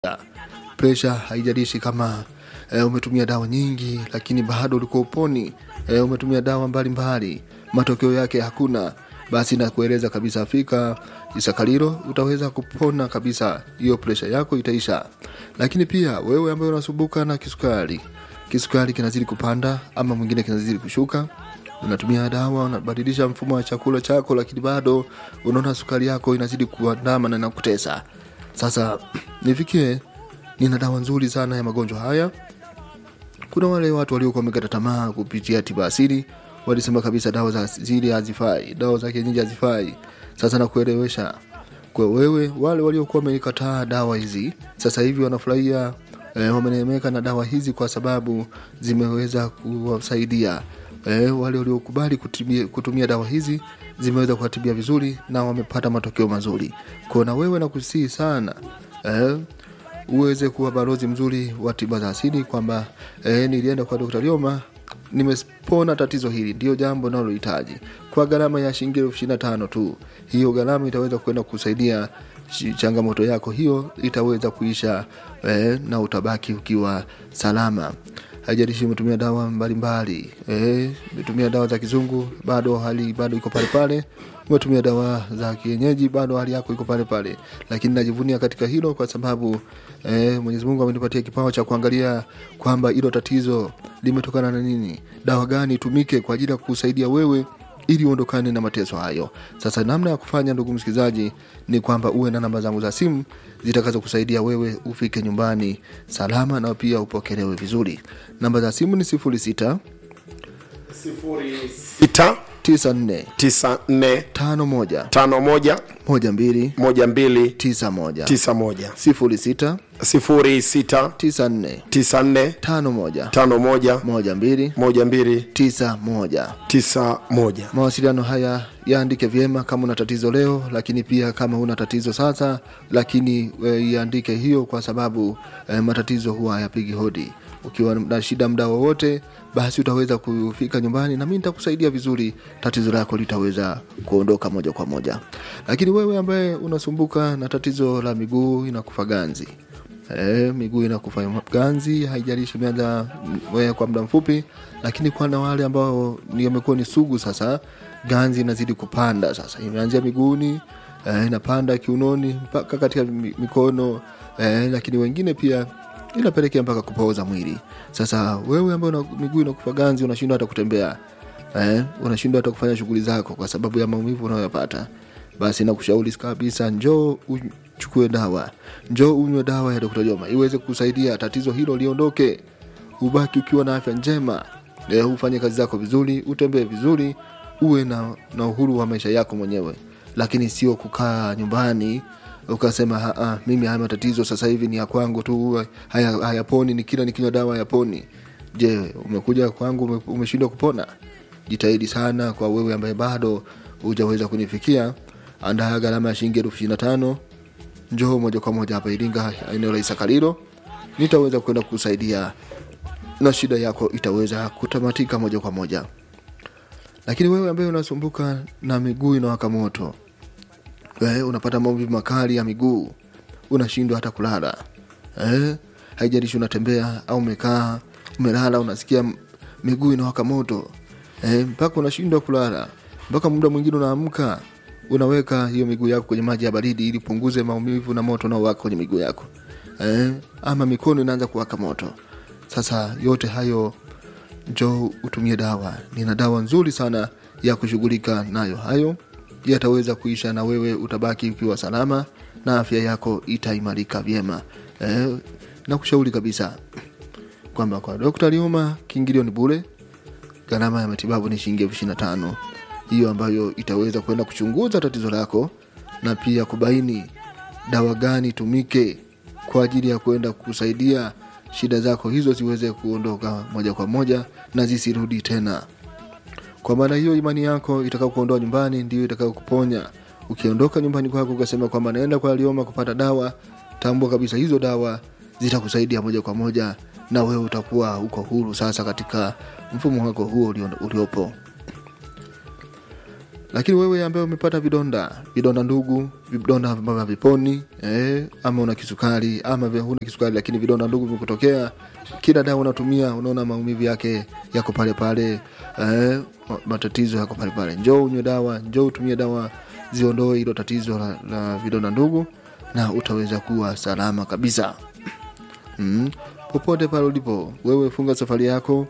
presha haijalishi kama e, umetumia dawa nyingi lakini bado ulikuwa uponi e, umetumia dawa mbalimbali matokeo yake hakuna basi nakueleza kabisa fika isakalilo utaweza kupona kabisa hiyo presha yako itaisha lakini pia wewe ambaye unasumbuka na kisukari kisukari kinazidi kupanda ama mwingine kinazidi kushuka unatumia dawa unabadilisha mfumo wa chakula chako lakini bado unaona sukari yako inazidi kuandama na inakutesa sasa nifikie nina dawa nzuri sana ya magonjwa haya kuna wale watu waliokuwa wamekata tamaa kupitia tiba asili walisema kabisa dawa za asili hazifai dawa za kienyeji hazifai sasa nakuelewesha kwa wewe wale waliokuwa wamekataa dawa hizi sasa hivi wanafurahia e, wameneemeka na dawa hizi kwa sababu zimeweza kuwasaidia e, wale waliokubali kutumia, kutumia dawa hizi zimeweza kuwatibia vizuri na wamepata matokeo mazuri kwao na wewe nakusii sana e, uweze kuwa balozi mzuri wa tiba za asili kwamba e, nilienda kwa Dr. Lioma nimepona tatizo hili ndio jambo nalohitaji kwa gharama ya shilingi elfu ishirini na tano tu hiyo gharama itaweza kwenda kusaidia ch- changamoto yako hiyo itaweza kuisha eh, na utabaki ukiwa salama haijalishi umetumia dawa mbalimbali eh, umetumia dawa za kizungu bado hali bado iko pale pale umetumia dawa za kienyeji bado hali yako iko pale pale lakini najivunia katika hilo kwa sababu eh, mwenyezi mungu amenipatia kipawa cha kuangalia kwamba hilo tatizo limetokana na nini dawa gani itumike kwa ajili ya kusaidia wewe ili uondokane na mateso hayo sasa namna ya kufanya ndugu msikilizaji ni kwamba uwe na namba zangu za simu zitakazo kusaidia wewe ufike nyumbani salama na pia upokelewe vizuri namba za simu ni 06 sita 94 tisa nne 51 tano moja 12 moja mbili 91 tisa moja 06 sifuri sita 94 tisa nne 51 tano moja 12 moja mbili 91 tisa moja mawasiliano haya yaandike vyema kama una tatizo leo lakini pia kama una tatizo sasa lakini e, iandike hiyo kwa sababu e, matatizo huwa hayapigi hodi ukiwa na shida mda wowote basi utaweza kufika nyumbani na mi nitakusaidia vizuri tatizo lako litaweza kuondoka moja kwa moja lakini wewe ambaye unasumbuka na tatizo la miguu inakufa ganzi E, miguu inakufa ganzi haijalishi imeanza mm, kwa muda mfupi lakini kuna wale ambao ni wamekuwa ni sugu sasa ganzi inazidi kupanda sasa imeanzia miguuni e, inapanda kiunoni mpaka katika mi- mikono e, lakini wengine pia inapelekea mpaka kupooza mwili sasa wewe ambaye una miguu inakufa ganzi unashindwa hata kutembea eh, unashindwa hata kufanya shughuli zako kwa sababu ya maumivu unayoyapata basi nakushauri kabisa njoo uchukue dawa njoo unywe dawa ya Dr. Joma iweze kusaidia tatizo hilo liondoke ubaki ukiwa na afya njema eh, ufanye kazi zako vizuri utembee vizuri uwe na, na uhuru wa maisha yako mwenyewe lakini sio kukaa nyumbani ukasema "Ha, ah, mimi haya matatizo sasa hivi ni ya kwangu tu haya hayaponi ni kila nikinywa dawa hayaponi je umekuja kwangu ume- umeshindwa kupona jitahidi sana kwa wewe ambaye bado hujaweza kunifikia andaa gharama ya shilingi elfu ishiri na tano njoo moja kwa moja hapa iringa eneo la isakalilo nitaweza kwenda kukusaidia na shida yako itaweza kutamatika moja kwa moja lakini wewe ambaye unasumbuka na miguu inawaka moto eh, unapata maumivu makali ya miguu unashindwa hata kulala eh, haijalishi unatembea au umekaa umelala unasikia m- miguu inawaka moto eh, mpaka unashindwa kulala mpaka muda mwingine unaamka unaweka hiyo miguu yako kwenye maji ya baridi ili punguze maumivu na moto unaowaka kwenye miguu yako eh, ama mikono inaanza kuwaka moto sasa yote hayo njoo utumie dawa nina dawa nzuri sana ya kushughulika nayo hayo yataweza kuisha na wewe utabaki ukiwa salama na afya yako itaimarika vyema eh, na kushauri kabisa kwamba kwa dokta liuma kiingilio ni bure gharama ya matibabu ni shilingi elfu ishiri na tano hiyo ambayo itaweza kwenda kuchunguza tatizo lako na pia kubaini dawa gani itumike kwa ajili ya kwenda kusaidia shida zako hizo ziweze kuondoka moja kwa moja na zisirudi tena kwa maana hiyo imani yako itakao kuondoa nyumbani ndio itakao kuponya ukiondoka nyumbani kwako ukasema kwamba naenda kwa alioma kupata dawa tambua kabisa hizo dawa zitakusaidia moja kwa moja na wewe utakuwa uko huru sasa katika mfumo wako huo ulio- uliopo lakini wewe ambaye umepata vidonda vidonda ndugu vidonda ambavyo haviponi eh, ama una kisukari ama vya- huna kisukari lakini vidonda ndugu vimekutokea kila dawa unatumia unaona maumivu yake yako pale pale eh, ma- matatizo yako pale pale njoo unywe dawa njoo utumie dawa ziondoe hilo tatizo la, la vidonda ndugu na utaweza kuwa salama kabisa mm. popote pale ulipo wewe funga safari yako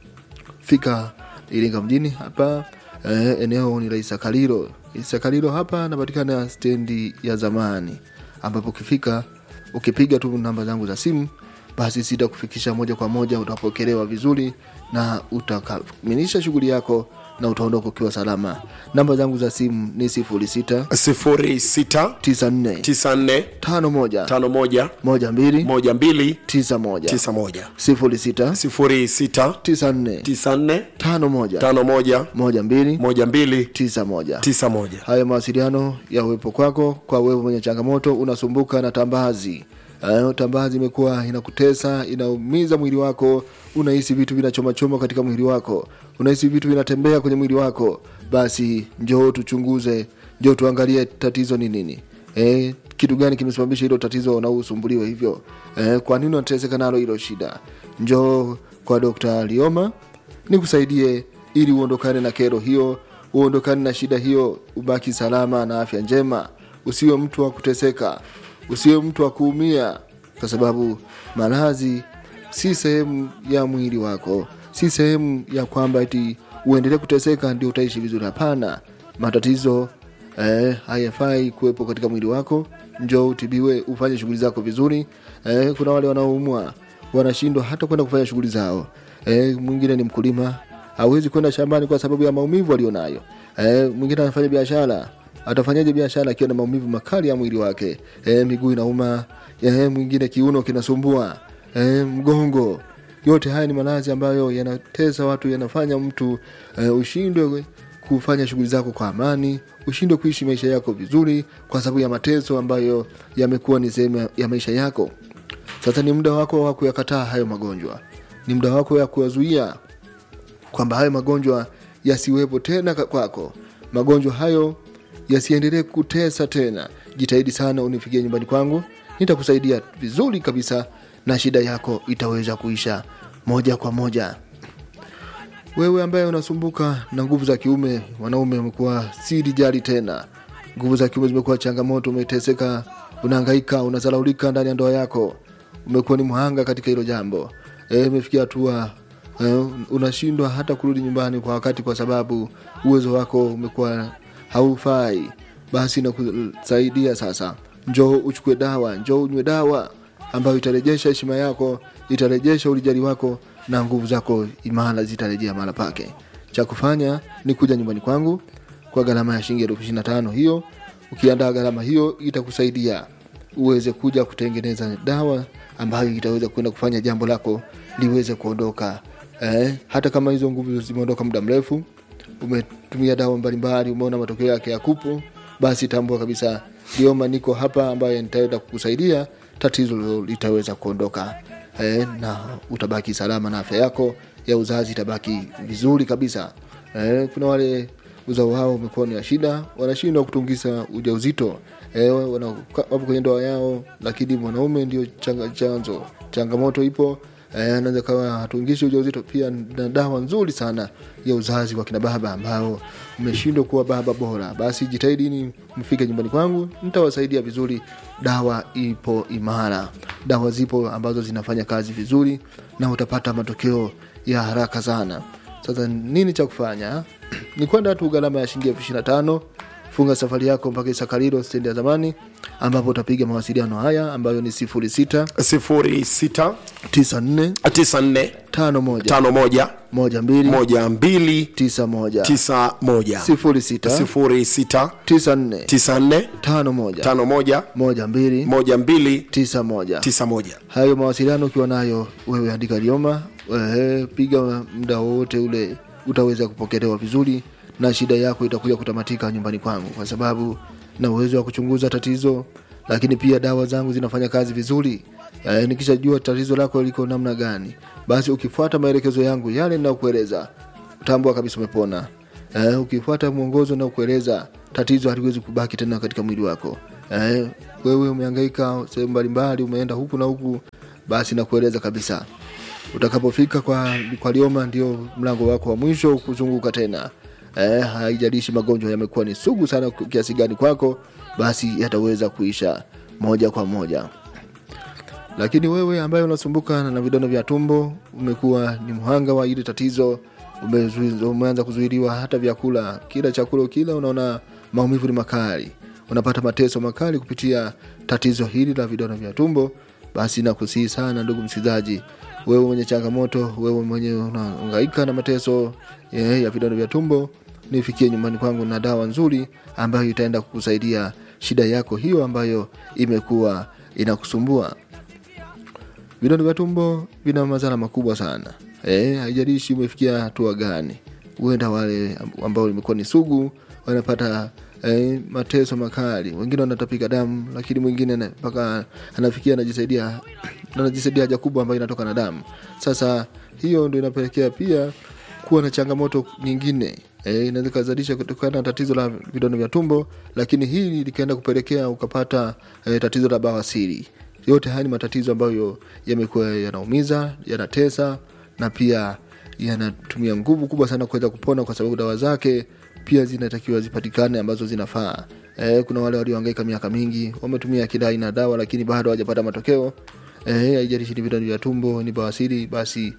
fika iringa mjini hapa eh, eneo ni la isakalilo isakalilo hapa napatikana stendi ya zamani ambapo ukifika ukipiga tu namba zangu za simu basi sitakufikisha moja kwa moja utapokelewa vizuri na utakamilisha shughuli yako na utaondoka ukiwa salama namba zangu za simu ni sifuri sita 06 tisa nne 94 tano moja 51 moja mbili 12 tisa moja 91 sifuri sita 06 tisa nne 94 tano moja 51 moja mbili 12 tisa moja 91 haya mawasiliano ya uwepo kwako kwa wewe mwenye changamoto unasumbuka na tambazi uh, tambazi imekuwa inakutesa inaumiza mwili wako unahisi vitu vinachomachoma katika mwili wako unahisi vitu vinatembea kwenye mwili wako basi njoo tuchunguze njoo tuangalie tatizo ni nini eh, kitu gani kimesababisha hilo tatizo na usumbuliwe hivyo eh, kwa nini unateseka nalo hilo shida njoo kwa dokta lioma nikusaidie ili uondokane na kero hiyo uondokane na shida hiyo ubaki salama na afya njema usiwe mtu wa kuteseka usiwe mtu wa kuumia kwa sababu maradhi si sehemu ya mwili wako si sehemu ya kwamba eti uendelee kuteseka ndio utaishi vizuri hapana matatizo eh, hayafai kuwepo katika mwili wako njoo utibiwe ufanye shughuli zako vizuri eh, kuna wale wanaoumwa wanashindwa hata kwenda kufanya shughuli zao eh, mwingine ni mkulima hawezi kwenda shambani kwa sababu ya maumivu alionayo eh, mwingine anafanya biashara atafanyaje biashara akiwa na maumivu makali ya mwili wake eh, miguu inauma eh, mwingine kiuno kinasumbua eh, mgongo yote haya ni maradhi ambayo yanatesa watu yanafanya mtu eh, ushindwe kufanya shughuli zako kwa amani ushindwe kuishi maisha yako vizuri kwa sababu ya mateso ambayo yamekuwa ni sehemu ya- ya maisha yako sasa ni muda wako wa kuyakataa hayo magonjwa ni muda wako ya kuyazuia kwamba hayo magonjwa yasiwepo tena ka- kwako magonjwa hayo yasiendelee kutesa tena jitahidi sana unifikie nyumbani kwangu nitakusaidia vizuri kabisa na shida yako itaweza kuisha moja kwa moja wewe ambaye unasumbuka na nguvu za kiume wanaume wamekuwa si rijali tena nguvu za kiume zimekuwa changamoto umeteseka unahangaika unazalaulika ndani ya ndoa yako umekuwa ni mhanga katika hilo jambo Eh, imefikia hatua eh, unashindwa hata kurudi nyumbani kwa wakati kwa sababu uwezo wako umekuwa haufai basi nakusaidia sasa njoo uchukue dawa njoo unywe dawa ambayo itarejesha heshima yako itarejesha ulijali wako na nguvu zako imara zitarejea mahala pake cha kufanya ni kuja nyumbani kwangu kwa gharama ya shilingi elfu ishirini na tano hiyo ukiandaa gharama hiyo itakusaidia uweze kuja kutengeneza dawa ambayo itaweza kwenda kufanya jambo lako liweze kuondoka eh, hata kama hizo nguvu zimeondoka muda mrefu umetumia dawa mbalimbali umeona matokeo yake yakupo basi tambua kabisa lioma niko hapa ambaye nitaenda kukusaidia tatizo hilo litaweza kuondoka eh, na utabaki salama na afya yako ya uzazi itabaki vizuri kabisa eh, kuna wale uzao wao umekuwa ni wa shida wanashindwa kutungisa ujauzito eh, wana- wapo kwenye ndoa yao lakini mwanaume ndio changa, chanzo changamoto ipo eh, anaweza kawa hatungishi ujauzito pia na dawa nzuri sana ya uzazi kwa kina baba ambao mmeshindwa kuwa baba bora basi jitahidini mfike nyumbani kwangu nitawasaidia vizuri dawa ipo imara dawa zipo ambazo zinafanya kazi vizuri na utapata matokeo ya haraka sana sasa nini cha kufanya ni kwenda tu gharama ya shilingi elfu ishiri na tano funga safari yako mpaka isakalilo stendi ya zamani ambapo utapiga mawasiliano haya ambayo ni sifuri sita 06 tisa nne 94 tano moja 51 moja mbili 12 tisa moja 91 sifuri sita 06 tisa nne 94 tano moja 51 moja mbili 12 tisa moja 91 hayo mawasiliano ukiwa nayo wewe andika lioma ehe, piga muda wowote ule utaweza kupokelewa vizuri na shida yako itakuja kutamatika nyumbani kwangu kwa sababu na uwezo wa kuchunguza tatizo lakini pia dawa zangu zinafanya kazi vizuri e, nikishajua tatizo lako liko namna gani basi ukifuata maelekezo yangu yale ninayokueleza utambua kabisa umepona eh, ukifuata mwongozo na kueleza tatizo haliwezi kubaki tena katika mwili wako eh, wewe umehangaika sehemu mbalimbali umeenda huku na huku basi nakueleza kabisa utakapofika kwa, kwa lioma ndio mlango wako wa mwisho kuzunguka tena eh, haijalishi magonjwa yamekuwa ni sugu sana kiasi gani kwako basi yataweza kuisha moja kwa moja lakini wewe ambaye unasumbuka na vidonda vya tumbo umekuwa ni mhanga wa ile tatizo umezu- umeanza kuzuiliwa hata vyakula kila chakula kila unaona maumivu ni makali unapata mateso makali kupitia tatizo hili la vidonda vya tumbo basi nakusihi sana ndugu msikilizaji wewe mwenye changamoto wewe mwenye unahangaika na mateso eh, ya vidonda vya tumbo nifikie nyumbani kwangu na dawa nzuri ambayo itaenda kukusaidia shida yako hiyo ambayo imekuwa inakusumbua vidonda vya tumbo vina madhara makubwa sana eh, haijalishi umefikia hatua gani huenda wale ambao imekuwa ni sugu wanapata eh, mateso makali wengine wanatapika damu lakini mwingine ana- mpaka anafikia anajisaidia anajisaidia haja kubwa ambayo inatoka na damu sasa hiyo ndo inapelekea pia kuwa na changamoto nyingine e, inaweza ikazalisha kutokana na tatizo la vidonda vya tumbo lakini hili likaenda kupelekea ukapata e, tatizo la bawasiri yote haya ni matatizo ambayo yamekuwa yanaumiza yanatesa na pia yanatumia nguvu kubwa sana kuweza kupona kwa sababu dawa zake pia zinatakiwa zipatikane ambazo zinafaa e, kuna wale waliohangaika miaka mingi wametumia kila aina ya dawa lakini bado hawajapata matokeo Eh, haijalishi ni vidonda vya tumbo ni bawasiri basi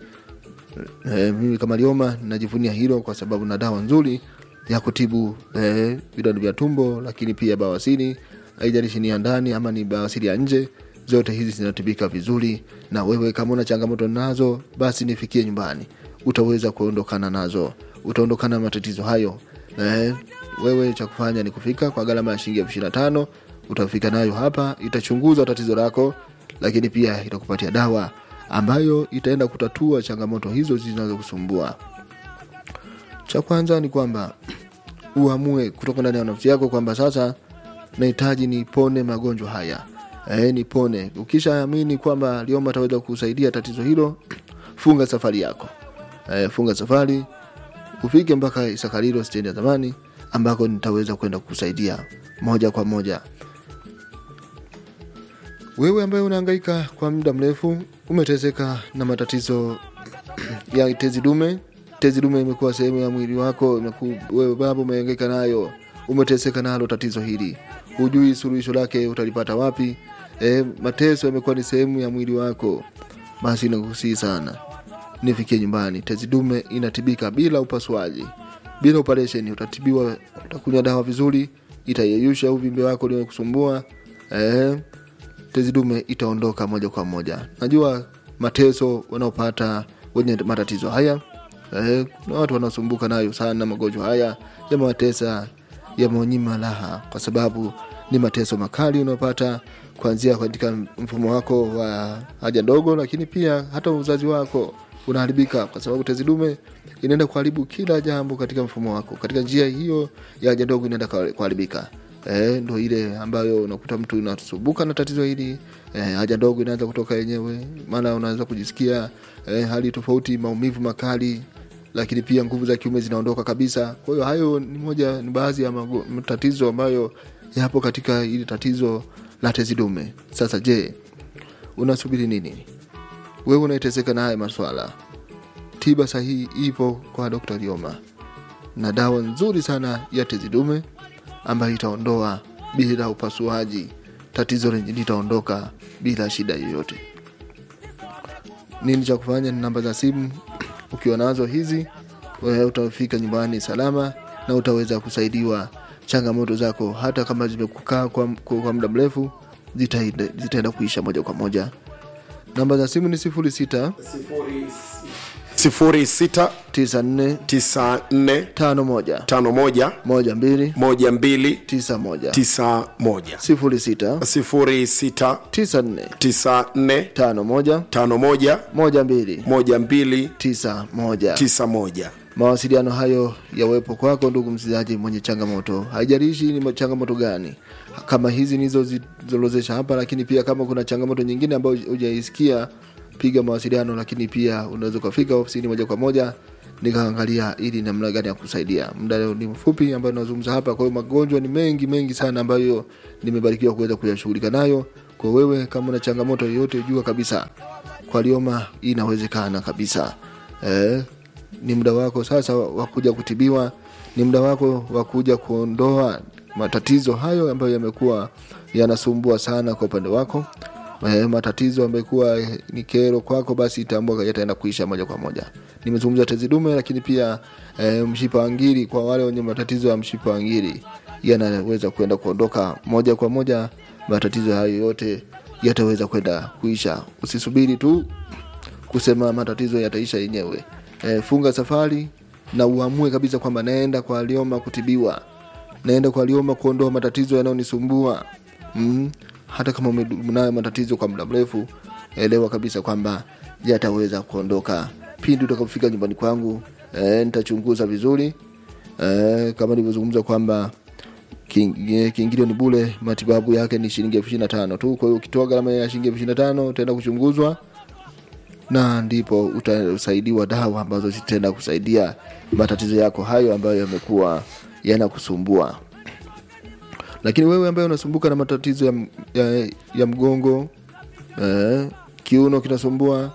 eh, mimi kama lioma najivunia hilo kwa sababu na dawa nzuri ya kutibu eh, vidonda vya tumbo lakini pia bawasiri haijalishi ni ya ndani ama ni bawasiri ya nje zote hizi zinatibika vizuri na wewe kama una changamoto nazo basi nifikie nyumbani utaweza kuondokana nazo utaondokana na matatizo hayo eh, wewe cha kufanya ni kufika kwa gharama ya shilingi elfu ishirini na tano utafika nayo hapa itachunguza tatizo lako lakini pia itakupatia dawa ambayo itaenda kutatua changamoto hizo zinazokusumbua cha kwanza ni kwamba uamue kutoka ndani ya nafsi yako kwamba sasa nahitaji nipone magonjwa haya e, nipone ukishaamini kwamba lioma ataweza kusaidia tatizo hilo funga safari yako e, funga safari ufike mpaka isakalilo stendi ya zamani ambako nitaweza kwenda kukusaidia moja kwa moja wewe ambaye unahangaika kwa muda mrefu umeteseka na matatizo ya tezi dume tezi dume imekuwa sehemu ya mwili wako imeku, wewe baba umehangaika nayo umeteseka nalo tatizo hili hujui suluhisho lake utalipata wapi e, mateso yamekuwa ni sehemu ya mwili wako basi nakusii sana nifikie nyumbani tezi dume inatibika bila upasuaji bila operation utatibiwa utakunywa dawa vizuri itayeyusha uvimbe wako uliokusumbua eh, tezi dume itaondoka moja kwa moja najua mateso wanaopata wenye matatizo haya eh, kuna watu wanaosumbuka nayo sana magonjwa haya yamewatesa yameonyima raha kwa sababu ni mateso makali unaopata kuanzia katika mfumo wako wa haja ndogo lakini pia hata uzazi wako unaharibika kwa sababu tezi dume inaenda kuharibu kila jambo katika mfumo wako katika njia hiyo ya haja ndogo inaenda kuharibika e, ndo ile ambayo unakuta mtu unasumbuka na tatizo hili e, haja ndogo inaanza kutoka yenyewe maana unaweza kujisikia e, hali tofauti maumivu makali lakini pia nguvu za kiume zinaondoka kabisa kwa hiyo hayo ni moja ni baadhi ya mago- matatizo ambayo yapo katika ili tatizo la tezi dume sasa je unasubiri nini wewe unaiteseka na haya maswala tiba sahihi ipo kwa dr lioma na dawa nzuri sana ya tezi dume ambayo itaondoa bila upasuaji tatizo lenye litaondoka bila shida yoyote nini cha kufanya ni namba za simu ukiwa nazo hizi wewe utafika nyumbani salama na utaweza kusaidiwa changamoto zako hata kama zimekukaa kwa, kwa, kwa muda mrefu zitaenda zitaenda kuisha moja kwa moja namba za simu ni sifuri sita sifuri sita tisa nne tisa nne tano moja tano moja moja mbili moja mbili tisa moja tisa moja sifuri sita sifuri sita tisa nne tisa nne tano moja tano moja moja mbili moja mbili tisa moja tisa moja mawasiliano hayo yawepo kwako ndugu msikilizaji mwenye changamoto haijalishi ni changamoto gani kama hizi nilizozilozesha hapa lakini pia kama kuna changamoto nyingine ambayo hujaisikia piga mawasiliano lakini pia unaweza ukafika ofisini moja kwa moja nikaangalia ili namna gani ya kusaidia muda leo ni mfupi ambayo nazungumza hapa kwa hiyo magonjwa ni mengi mengi sana ambayo nimebarikiwa kuweza kuyashughulika nayo kwa wewe kama una changamoto yoyote jua kabisa kwa lioma inawezekana kabisa eh, ni muda wako sasa wa kuja kutibiwa ni muda wako wa kuja kuondoa matatizo hayo ambayo yamekuwa yanasumbua sana kwa upande wako eh, matatizo amekuwa ni kero kwako basi tambua yataenda kuisha moja kwa moja nimezungumza tezi dume lakini pia eh, mshipa wa ngiri kwa wale wenye matatizo ya mshipa wa ngiri yanaweza kwenda kuondoka moja kwa moja matatizo hayo yote yataweza kwenda kuisha usisubiri tu kusema matatizo yataisha yenyewe e, funga safari na uamue kabisa kwamba naenda kwa alioma kutibiwa naenda kwa alioma kuondoa matatizo yanayonisumbua mm. hata kama umedumu nayo matatizo kwa muda mrefu elewa kabisa kwamba yataweza kuondoka pindi utakapofika nyumbani kwangu e, nitachunguza vizuri e, kama nilivyozungumza kwamba King- kiingilio ni bule matibabu yake ni shilingi elfu ishiri na tano tu kwa hiyo ukitoa gharama ya shilingi elfu ishiri na tano utaenda kuchunguzwa na ndipo utasaidiwa dawa ambazo zitaenda kusaidia matatizo yako hayo ambayo yamekuwa yanakusumbua lakini wewe ambaye unasumbuka na matatizo ya, ya, ya mgongo eh, kiuno kinasumbua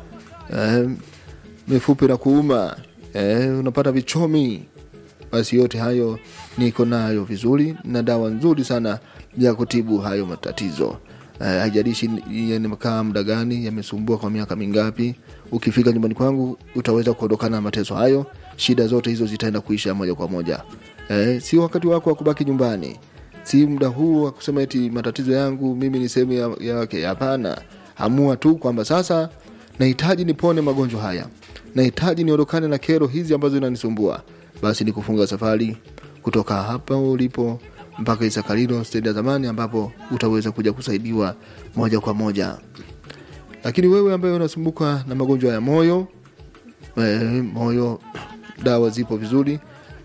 eh, mifupi na kuuma eh, unapata vichomi basi yote hayo niko nayo vizuri na dawa nzuri sana ya kutibu hayo matatizo Eh, haijalishi uh, yamekaa muda gani yamesumbua kwa miaka mingapi ukifika nyumbani kwangu utaweza kuondokana na mateso hayo shida zote hizo zitaenda kuisha moja kwa moja eh, si wakati wako wa kubaki nyumbani si muda huu wa kusema eti matatizo yangu mimi ni sehemu ya- yake hapana amua tu kwamba sasa nahitaji nipone magonjwa haya nahitaji niondokane na kero hizi ambazo zinanisumbua basi ni kufunga safari kutoka hapa ulipo mpaka isakalilo stendi ya zamani ambapo utaweza kuja kusaidiwa moja kwa moja lakini wewe ambaye unasumbuka na magonjwa ya moyo e, moyo dawa zipo vizuri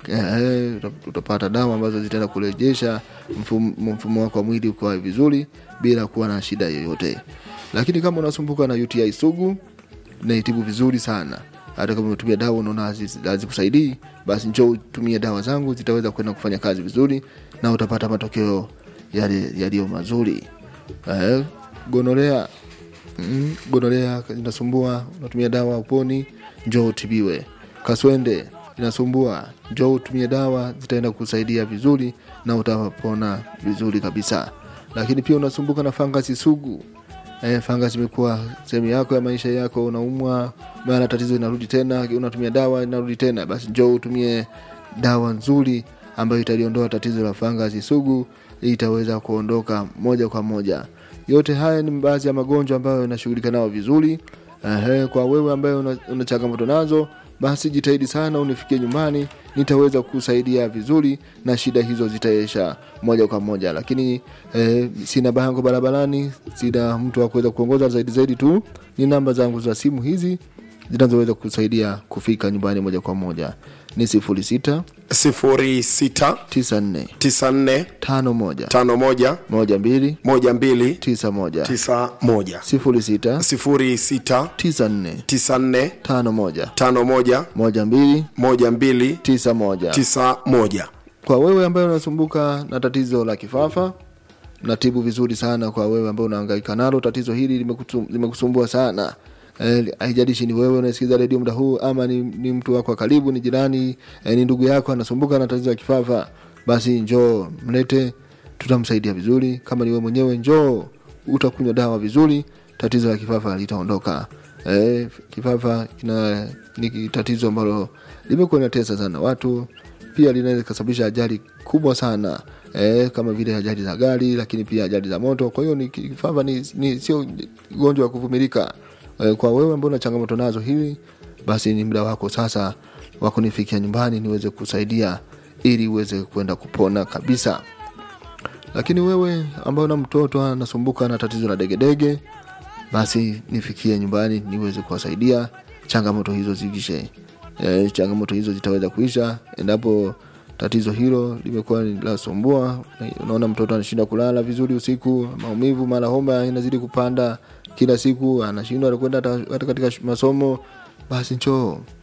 e, utapata dawa ambazo zitaenda kurejesha mfumo, mfumo wako wa mwili ukawa vizuri bila kuwa na shida yoyote lakini kama unasumbuka na uti sugu naitibu vizuri sana hata kama umetumia dawa unaona hazi- hazikusaidii basi njoo utumie dawa zangu zitaweza kwenda kufanya kazi vizuri na utapata matokeo yale yaliyo mazuri eh, gonorea mm, gonorea inasumbua unatumia dawa uponi njoo utibiwe kaswende inasumbua njoo utumie dawa zitaenda kusaidia vizuri na utapona vizuri kabisa lakini pia unasumbuka na fangasi sugu eh, fangasi imekuwa sehemu yako ya maisha yako unaumwa mara tatizo inarudi tena unatumia dawa inarudi tena basi njoo utumie dawa nzuri ambayo italiondoa tatizo la fangasi sugu itaweza kuondoka moja kwa moja yote haya ni baadhi ya magonjwa ambayo inashughulika nao vizuri Ehe, kwa wewe ambaye una, una changamoto nazo basi jitahidi sana unifikie nyumbani nitaweza kusaidia vizuri na shida hizo zitaisha moja kwa moja lakini eh, sina bango barabarani sina mtu wa kuweza kuongoza zaidi zaidi tu ni namba zangu za simu hizi zinazoweza kusaidia kufika nyumbani moja kwa moja ni sifuri sita 06 tisa nne 94 tano moja 51 moja mbili 12 tisa moja 91 sifuri sita 06 tisa nne 94 tano moja 51 moja mbili 12 tisa moja 91 kwa wewe ambaye unasumbuka na tatizo la kifafa natibu vizuri sana kwa wewe ambaye unahangaika nalo tatizo hili limekutu- limekusumbua sana Eh, haijalishi ni wewe unasikiza redio muda huu ama ni, ni mtu wako wa karibu ni jirani eh, ni ndugu yako anasumbuka na tatizo la kifafa basi njoo mlete tutamsaidia vizuri kama ni wewe mwenyewe njoo utakunywa dawa vizuri tatizo la kifafa litaondoka eh, kifafa kina ni tatizo ambalo limekuwa linatesa sana watu pia linaweza kusababisha ajali kubwa sana eh, kama vile ajali za gari lakini pia ajali za moto kwa hiyo ni kifafa ni, ni sio ugonjwa wa kuvumilika eh, kwa wewe ambao una changamoto nazo hili basi ni muda wako sasa wa kunifikia nyumbani niweze kusaidia ili uweze kwenda kupona kabisa lakini wewe ambao na mtoto anasumbuka na tatizo la degedege basi nifikie nyumbani niweze kuwasaidia changamoto hizo ziishe e, changamoto hizo zitaweza kuisha endapo tatizo hilo limekuwa ni lasumbua unaona mtoto anashinda kulala vizuri usiku maumivu mara homa inazidi kupanda kila siku anashindwa kwenda hata hata katika sh- masomo basi njoo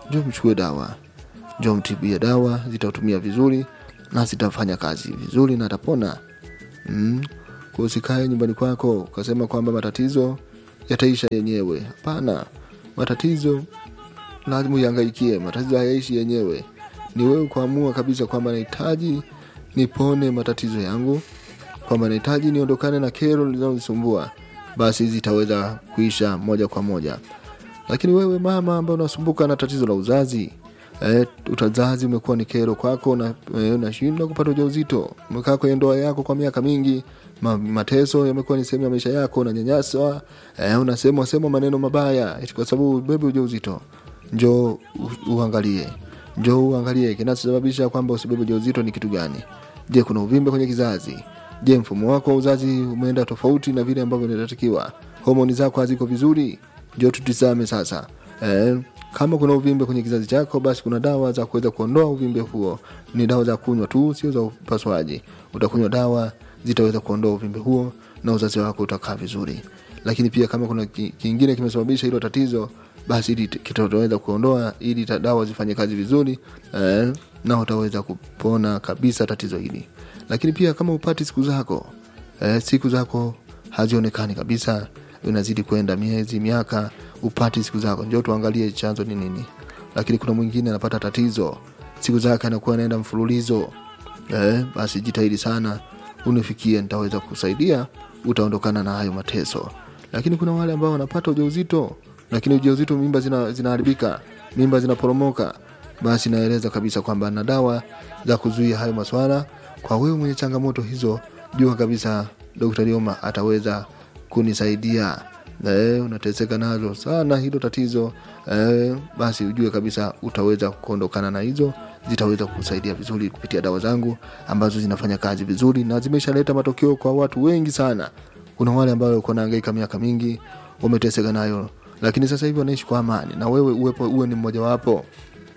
njo mchukue dawa njo mtibie dawa zitatumia vizuri na zitafanya kazi vizuri na atapona mm. kwa usikae nyumbani kwako ukasema kwamba matatizo yataisha yenyewe hapana matatizo lazima uyangaikie matatizo hayaishi yenyewe ni wewe kuamua kabisa kwamba nahitaji nipone matatizo yangu kwamba nahitaji niondokane na kero linalonisumbua basi zitaweza kuisha moja kwa moja lakini wewe mama ambaye unasumbuka na tatizo la uzazi e, utazazi umekuwa ni kero kwako na e, unashindwa kupata ujauzito umekaa kwenye ndoa yako kwa miaka mingi ma, mateso yamekuwa ni sehemu ya maisha yako unanyanyaswa e, unasemwa semwa maneno mabaya eti kwa sababu bebe ujauzito njoo u- uangalie njoo uangalie kinachosababisha kwamba usibebe ujauzito ni kitu gani je kuna uvimbe kwenye kizazi je mfumo wako wa uzazi umeenda tofauti na vile ambavyo inatakiwa homoni zako haziko vizuri njo tutizame sasa eh, kama kuna uvimbe kwenye kizazi chako basi kuna dawa za kuweza kuondoa uvimbe huo ni dawa za kunywa tu sio za upasuaji utakunywa dawa zitaweza kuondoa uvimbe huo na uzazi wako utakaa vizuri lakini pia kama kuna ki- kingine kimesababisha hilo tatizo basi ili kitaweza kuondoa ili ta- dawa zifanye kazi vizuri eh, na utaweza kupona kabisa tatizo hili lakini pia kama upati siku zako eh, siku zako hazionekani kabisa unazidi kwenda miezi miaka upati siku zako njo tuangalie chanzo ni nini lakini kuna mwingine anapata tatizo siku zake anakuwa anaenda mfululizo eh, basi jitahidi sana unifikie nitaweza kusaidia utaondokana na hayo mateso lakini kuna wale ambao wanapata ujauzito lakini ujauzito mimba zina- zinaharibika mimba zinaporomoka basi naeleza kabisa kwamba na dawa za kuzuia hayo maswala kwa wewe mwenye changamoto hizo jua kabisa dr lioma ataweza kunisaidia eh, unateseka nazo sana hilo tatizo eh, basi ujue kabisa utaweza kuondokana na hizo zitaweza kusaidia vizuri kupitia dawa zangu ambazo zinafanya kazi vizuri na zimeshaleta matokeo kwa watu wengi sana kuna wale ambao walikuwa naangaika miaka mingi wameteseka nayo lakini sasa hivi wanaishi kwa amani na wewe uwepo uwe ni mmojawapo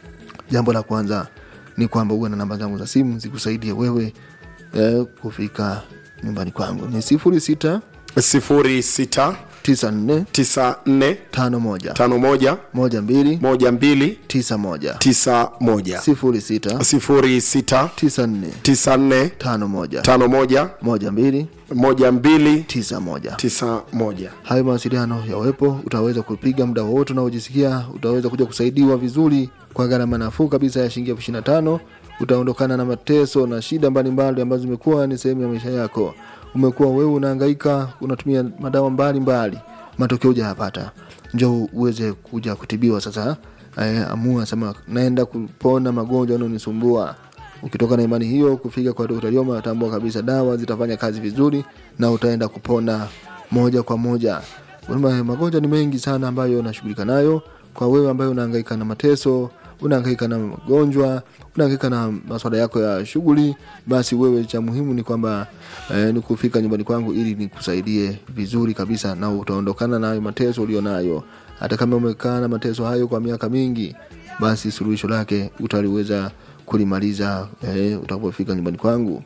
jambo la kwanza ni kwamba uwe na namba zangu za simu zikusaidie wewe eh, kufika nyumbani kwangu ni sifuri sita sifuri sita tisa nne tisa nne tano moja tano moja moja mbili moja mbili tisa moja tisa moja sifuri sita sifuri sita tisa nne tisa nne tano moja tano moja moja mbili moja mbili tisa moja tisa moja hayo mawasiliano yawepo utaweza kupiga muda wowote unaojisikia utaweza kuja kusaidiwa vizuri kwa gharama nafuu kabisa ya shilingi elfu ishiri na tano utaondokana na mateso na shida mbalimbali ambazo zimekuwa ni sehemu ya maisha yako umekuwa wewe unahangaika unatumia madawa mbalimbali matokeo hujayapata njo uweze kuja kutibiwa sasa eh, amua sema naenda kupona magonjwa yanayonisumbua ukitoka na imani hiyo kufika kwa Dr. Lioma atambua kabisa dawa zitafanya kazi vizuri na utaenda kupona moja kwa moja Kwamba magonjwa ni mengi sana ambayo unashughulika nayo kwa wewe ambayo unahangaika na mateso unahangaika na magonjwa unahangaika na maswala yako ya shughuli basi wewe cha muhimu ni kwamba eh, ni kufika nyumbani kwangu ili nikusaidie vizuri kabisa na utaondokana na hayo mateso ulionayo hata kama umekaa na mateso hayo kwa miaka mingi basi suluhisho lake utaliweza kulimaliza eh, utakapofika nyumbani kwangu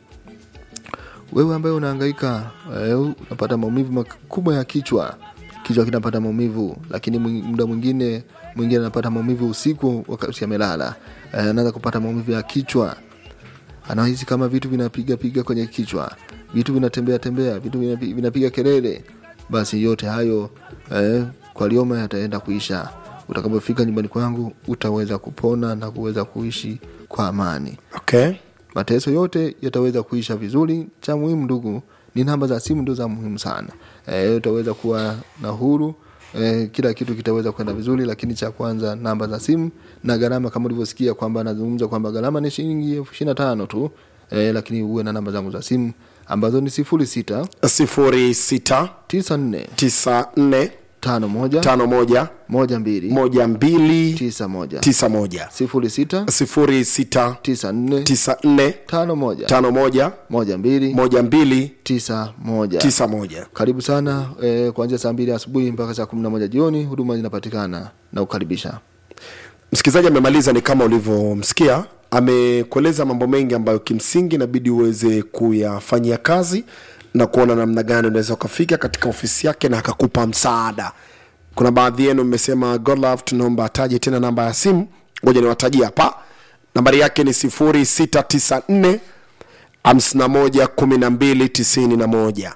wewe ambaye unahangaika eh, unapata maumivu makubwa ya kichwa kichwa kinapata maumivu lakini mwing- muda mwingine mwingine anapata maumivu usiku wakati amelala eh, anaanza kupata maumivu ya kichwa anahisi kama vitu vinapiga piga kwenye kichwa vitu vinatembea tembea vitu vinapi- vinapiga kelele basi yote hayo eh, kwa lioma yataenda kuisha utakapofika nyumbani kwangu utaweza kupona na kuweza kuishi kwa amani okay mateso yote yataweza kuisha vizuri cha muhimu ndugu ni namba za simu ndo za muhimu sana e, utaweza kuwa na huru e, kila kitu kitaweza kwenda vizuri lakini cha kwanza namba za simu na gharama kama ulivyosikia kwamba anazungumza kwamba gharama ni shilingi elfu ishiri na tano tu e, lakini uwe na namba zangu za simu ambazo ni sifuri sita sifuri sita tisa nne tisa nne tano moja tano moja moja mbili moja mbili tisa moja tisa moja sifuri sita sifuri sita tisa nne tisa nne tano moja tano moja moja mbili moja mbili tisa moja tisa moja karibu sana eh, kuanzia saa mbili asubuhi mpaka saa kumi na moja jioni huduma zinapatikana na kukaribisha msikilizaji amemaliza ni kama ulivyomsikia amekueleza mambo mengi ambayo kimsingi inabidi uweze kuyafanyia kazi na kuona namna gani unaweza ukafika katika ofisi yake na akakupa msaada kuna baadhi yenu mmesema godlove tunaomba ataje tena namba ya simu ngoja niwatajie hapa nambari yake ni 0694 51 12 91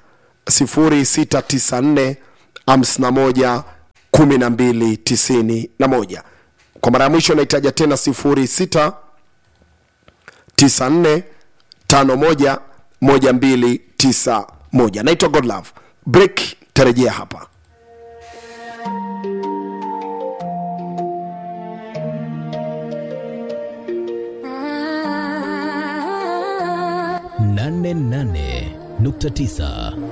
0694 51 12 91 kwa mara ya mwisho naitaja tena 06 94 51 1291 naitwa godlove break tarejea hapa nane nane nukta tisa